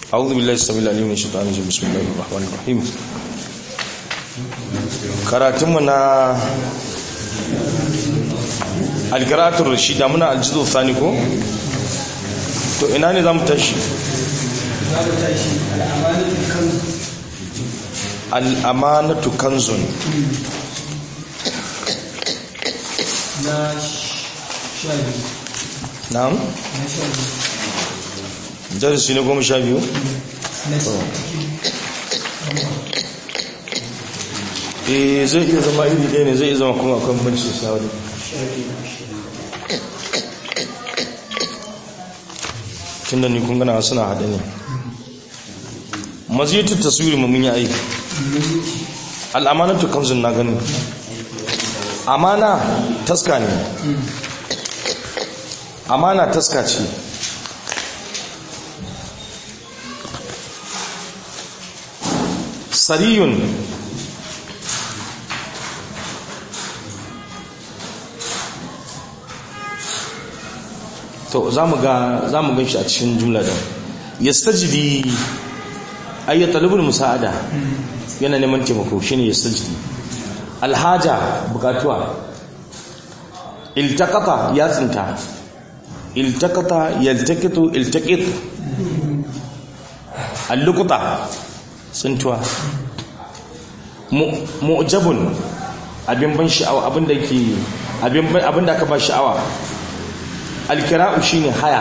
أعوذ بالله السميع العليم من الشيطان الرجيم بسم الله الرحمن الرحيم karatunmu na alkiratul rashida muna aljizo thani ko to ina ne zamu tashi al'amanatu kanzun na sha biyu na'am na sha biyu darasi ne goma sha biyu na eh zai iya zama iri ɗaya ne zai iya zama kuma akwai banci sawari sha biyu tun da ni kun gana suna haɗe ne maziyatu taswiri mu mun yi aiki al'amanatu kanzun na gani amana taska ne amana taska ce sariyun to za mu ga za mu gan shi a cikin jumla da yastajidi ay yatalabul musa'ada yana neman taimako shine yastajidi alhaja bukatuwa iltaqata ya tsinta iltaqata yaltaqitu iltaqit alluqta tsintuwa mu'jabun abin ban sha'awa abin da ke abin da aka ba sha'awa alkira'u shine haya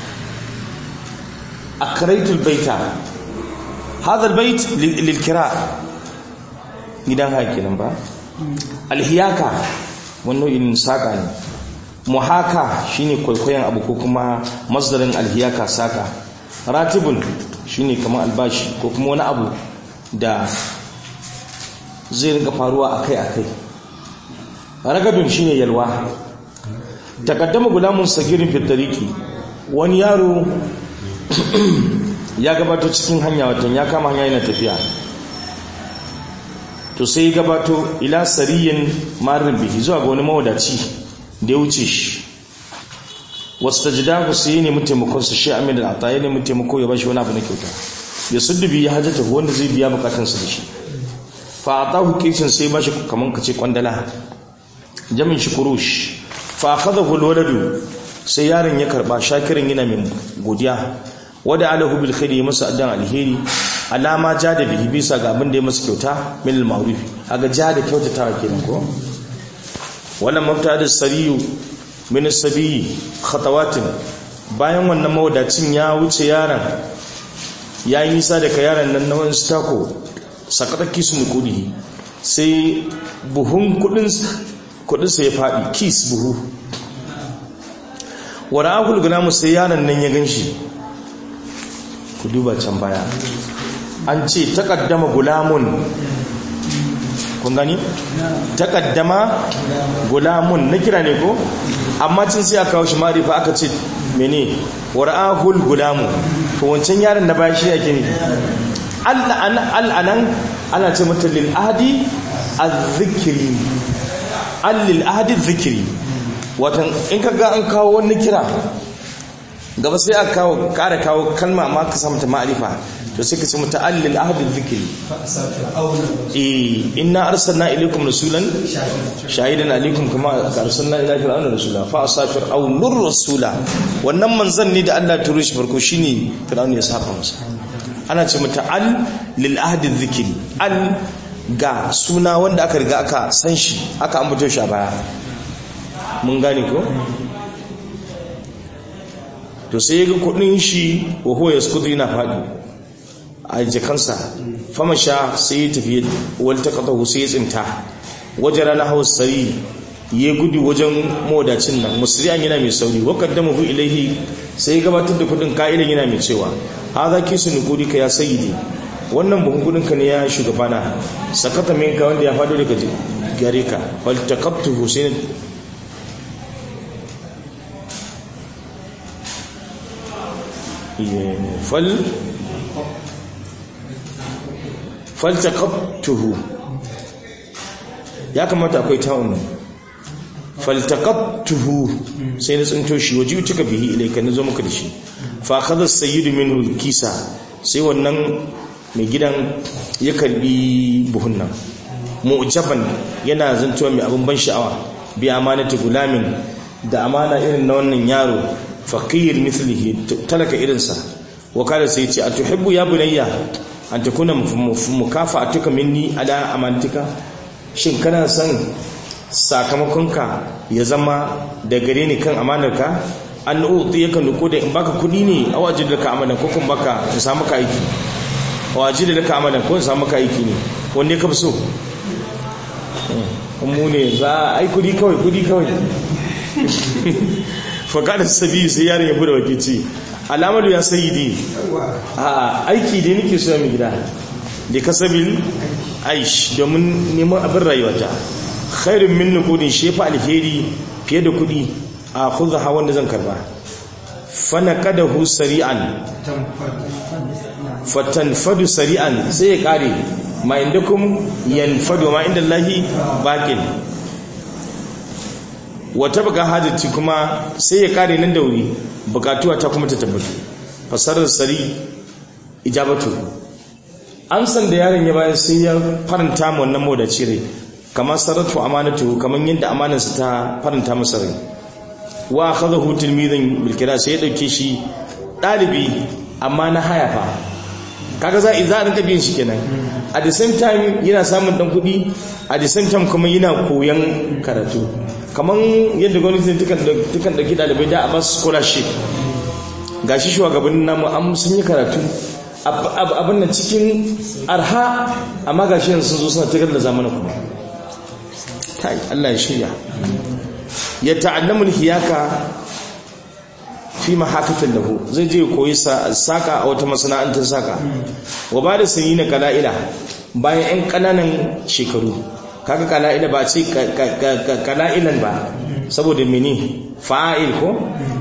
akraitul baita hadha albayt lilkira gidan haya kenan ba alhiyaka wannan in saka ne muhaka shine kwaikwayon abu ko kuma masdarin alhiyaka saka ratibun shine kamar albashi ko kuma wani abu da zai rinka faruwa akai-akai ragadun shine yalwa takaddama gulamun sagirin fitariki wani yaro ya gabato cikin hanya watan ya kama hanya yana tafiya to sai ya gabato ila sariyin marin bihi zuwa ga wani mawadaci da ya wuce shi wasu ta jida ku sai ne mutaimakon su shi amin da ata ya ne mutaimako ya bashi wani abu na kyauta ya suddubi ya hajjata wanda zai biya bukatansa da shi fa a tahu kishin sai bashi kamar ka ce kwandala jamin shi kurush fa akhadahu alwaladu sai yaron ya karba shakirin yana min godiya wada alahu bil khairi masa addan alheri alama jada bihi bisa ga abin da ya masa kyauta min al ma'ruf aga jada kyautatawa kenan ko wannan mabtada sariyu min as-sabi khatawatin bayan wannan mawadacin ya wuce yaron ya yi nisa daga yaron nan na wani stako sakata kisu kudi sai buhun kudin kudinsa ya faɗi kis buhu wani akul gulamu sai yaron nan ya gan shi ku duba can baya an ce takaddama gulamun kun gani? takaddama gulamun na kira ne ko? amma cin sai aka kawo shi marifa aka ce mene wani akul gulamu to wancan yaron na baya shi ake ne al'anan ana ce mata lil'adi a zikiri allil ahadi zikiri watan in ka ga an kawo wani kira gaba sai a kawo kara kawo kalma ma ka samu ta ma'arifa to sai ka ce mata allil ahadi zikiri eh inna arsalna ilaykum rasulan shahidan alaykum kama arsalna ila fir'auna rasula fa asafir aw nur rasula wannan manzon ne da Allah ya turo shi farko shine fir'auna ya saka masa ana ce mata al lil ahadi zikiri al ga suna wanda aka riga aka san shi aka ambato shi a baya mun gane ko to sai ga kudin shi wa huwa yaskutu yana fadi a jikansa fama sha sai ya tafi wal taqatahu sai ya tsinta wajara na hausari ya gudu wajen modacin nan musri'an yana mai sauri wa qaddamahu ilaihi sai ya gabatar da kudin ka'ilan yana mai cewa hadha kisu nukudika ya sayyidi wannan buhun kudinka ne ya shugabana sakata minka wanda ya fado daga gare ka faltakabtu husain fal faltakabtuhu ya kamata akwai ta'un faltakabtuhu sai na tsinto shi waje tuka bihi ilaika na zo maka da shi fa akhadha as-sayyidu minhu kisa sai wannan mai gidan ya karbi buhun nan mu'jaban yana zantowa mai abin ban sha'awa bi amanati gulamin da amana irin na wannan yaro faqir mithlihi talaka irinsa wa kada sai ce atuhibbu ya bunayya an takuna mukafa'atuka minni ala amantika shin kana son sakamakonka ya zama da gare ni kan amanarka an uti yakan nuko da in baka kudi ne a waje da ka amalan ko kun baka in samu ka aiki a waje da ka amalan ko in samu ka aiki ne wanda ka fi so mu ne za a ai kudi kawai kudi kawai fakadar sabi sai yaron ya bude wakici alamadu ya sayi di a aiki da nake so mai gida da kasabil aish domin neman abin rayuwata khairun min nukudin shefa alheri fiye da kudi a khudha wanda zan karba fana kadahu sari'an fatanfadu sari'an sai ya kare ma indakum yanfadu ma inda Allahi baqin wata baka hajjaci kuma sai ya kare nan da wuri bukatuwa ta kuma ta tabbatu fasarar sari ijabatu amsan da yaron ya bayan sai ya faranta mu wannan modaci rai kamar sarratu amanatu kamar yadda amanarsa ta faranta masa rai wa akhadahu tilmidhan bil kira sai ya dauke shi dalibi amma na haya fa kaga za za a rinka biyan shi kenan at the same time yana samun dan kuɗi at the same time kuma yana koyan karatu kamar yadda gwamnati tukan dauki dalibai da a ba su scholarship gashi shugabannin namu an sun yi karatu abin nan cikin arha amma gashi yanzu sun zo suna tagar da zamanin kuma kai Allah ya shirya ya ta'allamu hiyaka fi mahakatin lahu zai je koyi saka a wata masana'antar saka wa ba da sanyi na kala'ila bayan 'yan ƙananan shekaru kaga kala'ila ba ce kala'ilan ba saboda mini fa'il ko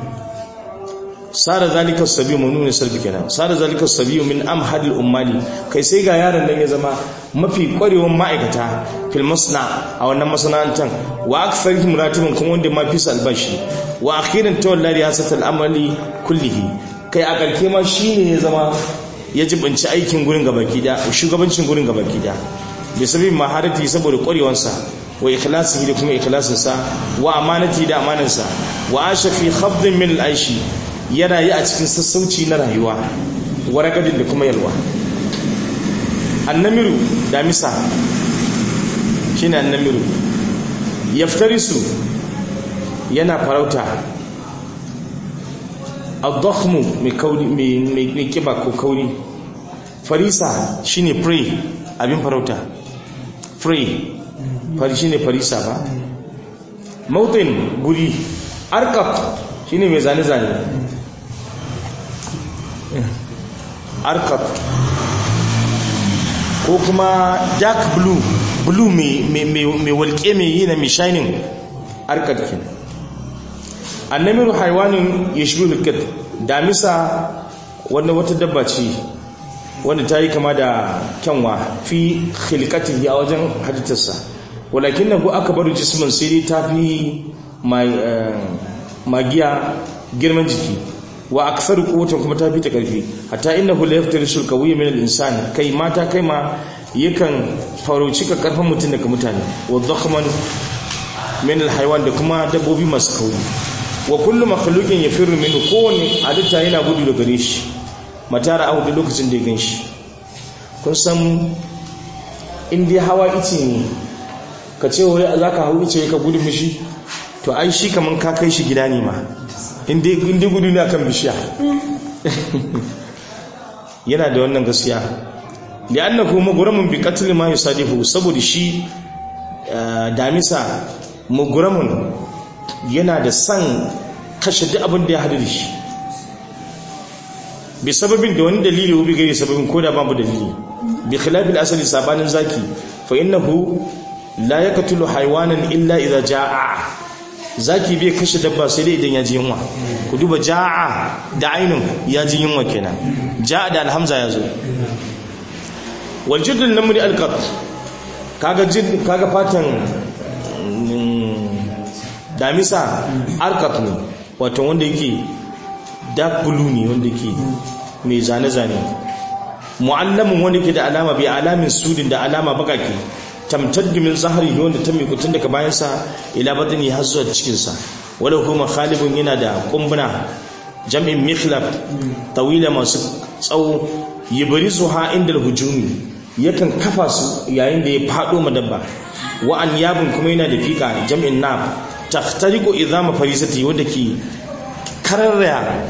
sara zalika sabi mun nuna sarbi kenan sara zalika sabi min amhadil ummali kai sai ga yaron nan ya zama mafi kwarewan ma'aikata fil masna a wannan masana'antar wa akfarihim ratibun kuma wanda ma fi albashi wa akhiran tawalla riyasat al-amali kullihi kai a karke ma shine ya zama ya jibinci aikin gurin gabaki da shugabancin gurin gabaki da bi sabin maharati saboda kwarewansa wa ikhlasihi da kuma ikhlasinsa wa amanati da amanansa wa asha fi khabdin min al-aishi ya rayu a cikin sassauci na rayuwa waragadin da kuma yalwa annamiru damisa shine annamiru yaftarisu yana farauta ad-dakhmu mai kauri mai kiba ko kauri farisa shine prey abin farauta prey fari shine farisa ba mautin guri arkab shine mai zane zane arkab ko kuma dark blue blue mai walƙe mai yi na mai shining arkab ke annamiru haiwanin ya shi hulkar damisa wanda wata dabba ce wanda ta yi kama da kyanwa fi khilkatihi a wajen halittarsa walakin na ku aka bari jismin sai ta fi magiya girman jiki wa aksar quwwatan kuma ta fi ta karfi hatta innahu la yaftarisul qawiyya min al-insan kai mata kai ma yakan farauci ka karfin mutum daga mutane wa dhakhman min al-haywan da kuma dabbobi masu kauri wa kullu makhluqin yafirru minhu kowanne halitta yana gudu daga gare shi matara a da lokacin da ya ganshi kun san in dai hawa ice ne ka ce wai zaka hau ice ka gudu mishi to ai shi kaman ka kai shi gida ne ma inda gudu ne akan bishiya yana da wannan gaskiya da annahu maguramun bi qatl ma yusadifu saboda shi damisa maguramun yana da san kashe duk abin da ya hadu da shi bi sababin da wani dalili ko bi gari sababin ko da babu dalili bi khilafil asali sabanin zaki fa innahu la yaqtulu haywanan illa idza jaa zaki bai kashe dabba sai dai idan ya ji yunwa ku duba ja'a da ainun ya ji yunwa kenan ja'a da alhamza ya zo wal jiddul namri alqat kaga jid kaga fatan damisa alqat ne wato wanda yake dark blue ne wanda yake mai zane zane mu'allamin wanda ke da alama bi alamin sudin da alama bakake tamtaddu min zahri wanda ta mikutun daga bayan sa ila batni har zuwa cikin sa wala kuma khalibun yana da kumbuna jam'in mikhlab tawila masu tsawo yubrizuha inda hujumi yakan kafa su yayin da ya fado madabba wa an yabun kuma yana da fika jam'in nab tahtariqu idama farisati wanda ke kararra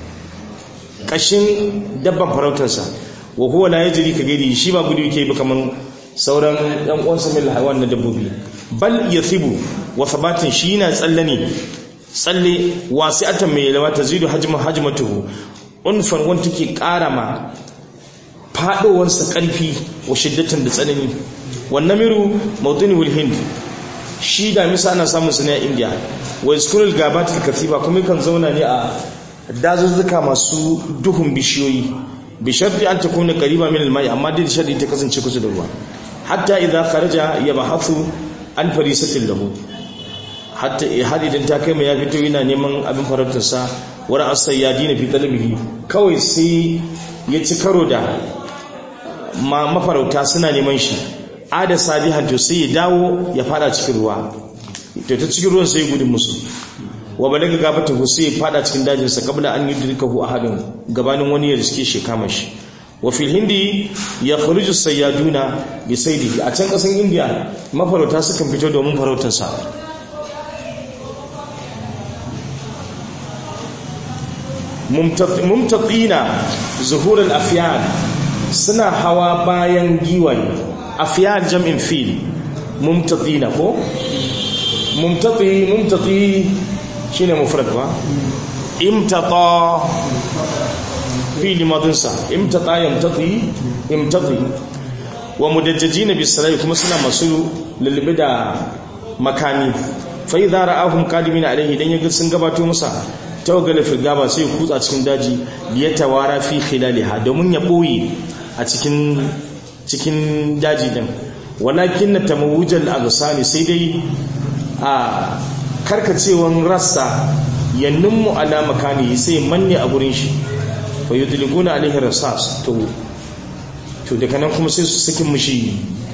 kashin dabban farautarsa wa huwa la yajri ka gari shi ba gudu yake ba kaman sauran ɗan uwansa mil hawan na dabbobi bal yathibu wa thabatin shi yana tsalle ne tsalle wasi'atan mai lawa tazidu hajmu hajmatuhu unfan wanda take ƙara ma fadowansa ƙarfi wa shiddatan da tsanani wannan miru mawdini wal hind shi da misa ana samun su ne a india wa iskurul gabatul katiba kuma kan zauna ne a dazuzzuka masu duhun bishiyoyi bi sharti an takuna qariba min al-mai amma dai sharti ta kasance kusa da ruwa hatta idza kharaja yabhathu an farisatin lahu hatta har idan ta kai mai ya fito yana neman abin farautar sa wara as-sayyadina fi talabihi kawai sai ya ci karo da ma mafarauta suna neman shi ada sabihan to sai ya dawo ya fada cikin ruwa to ta cikin ruwan sai gudun musu wa balaga gabata sai ya fada cikin dajin sa kabla an yudrikahu ahadun gabanin wani ya riske shi kama shi wa fil hindi ya khuruju sayyaduna bi saydihi a can kasan indiya mafarauta sukan fito domin farautar sa mumtatina zuhur al-afyan suna hawa bayan giwaye afyan jam'in fil mumtatina ko mumtati mumtati shine mufrad ba imtata fil madin sa imtata yamtati imtati wa mudajjajina bisalai kuma suna masu lulube da makani fa idza ra'ahum qadimin alaihi dan yaga sun gabato masa tawagala fil gaba sai kutsa cikin daji ya tawara fi khilaliha domin ya boye a cikin cikin daji din walakin na tamawujal agsani sai dai a karkacewan rassa yannunmu ala makani sai manne a gurin shi fa yudliguna alaihi rasas to to daga nan kuma sai su sakin mushi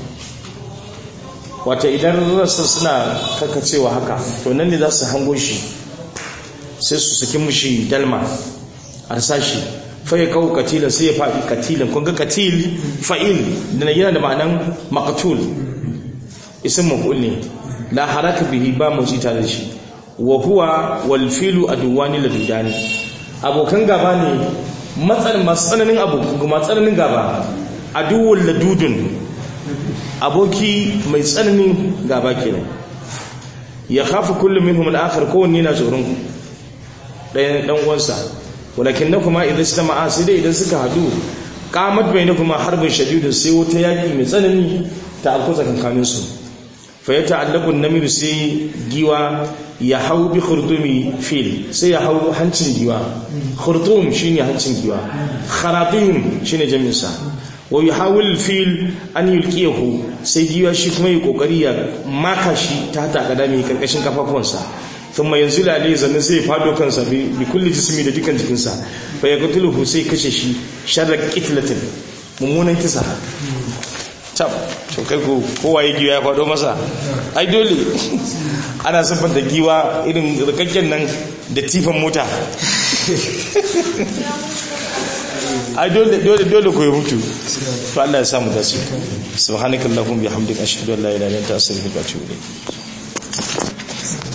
wata idan rassa suna karkacewa haka to nan ne za su hango shi sai su sakin mushi dalma a sashi fa ya kawo katila sai ya faɗi katilin kun ga katil fa'il da yana da ma'anan maqtul isim maf'ul ne la haraka bihi ba motsi tare da shi wa huwa wal filu aduwani ladudani abokan gaba ne matsanin masu tsananin abu kuma tsananin gaba aduwul ladudun aboki mai tsananin gaba kenan ya khafu kullu minhum al-akhar kowanne na tsoron ɗayan ɗan uwansa walakin na kuma idan su tama'a sai dai idan suka hadu qamat bainakuma harbin shadidun sai wata yaki mai tsanani ta afko tsakankanin su fa ya ta'allaqu an-namir sai giwa ya hau bi khurdumi fil sai ya hau hancin giwa khurdum shine hancin giwa kharatim shine jami'in sa wa yuhawil fil an yulqiyahu sai giwa shi kuma yi kokari ya maka shi ta hata kadami karkashin kafafuwansa thumma yanzu lalai zannan sai fado kansa bi kulli jismi da dukan jikinsa fa ya qatuluhu sai kashe shi sharra qitlatin mummunan kisa tab to kai ko kowa ya giwa ya fado masa ai dole ana siffanta giwa irin rikakken nan da tifan mota ai dole dole dole ko ya mutu to Allah ya samu dace subhanakallahumma bihamdika ashhadu an la ilaha illa anta astaghfiruka wa atubu ilayk